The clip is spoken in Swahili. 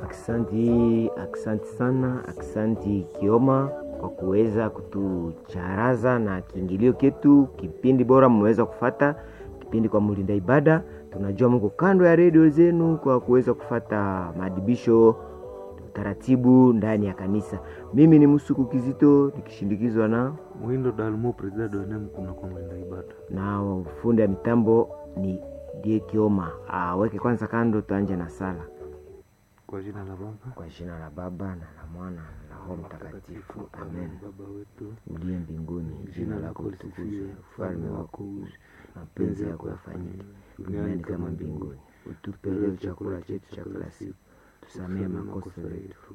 Aksanti, aksanti sana, aksanti Kioma kwa kuweza kutucharaza na kiingilio ketu. Kipindi bora mmeweza kufata kipindi kwa mlinda ibada. Tunajua mko kando ya redio zenu kwa kuweza kufata maadibisho taratibu ndani ya kanisa. Mimi ni Musuku Kizito nikishindikizwa na Mwindo Dalmo, president wa NEM kuna kwa mlinda ibada. na fundi ya mitambo ni Die Kioma. Aweke kwanza kando, tuanje na sala. Kwa jina la Baba Kwa jina la Baba na la Mwana na la Roho Mtakatifu, amen. Baba wetu Uliye mbinguni, jina lako litukuzwe, ufalme wako uje, mapenzi yako yafanyike duniani kama mbinguni. Utupe leo chakula chetu cha kila siku, tusamehe makosa yetu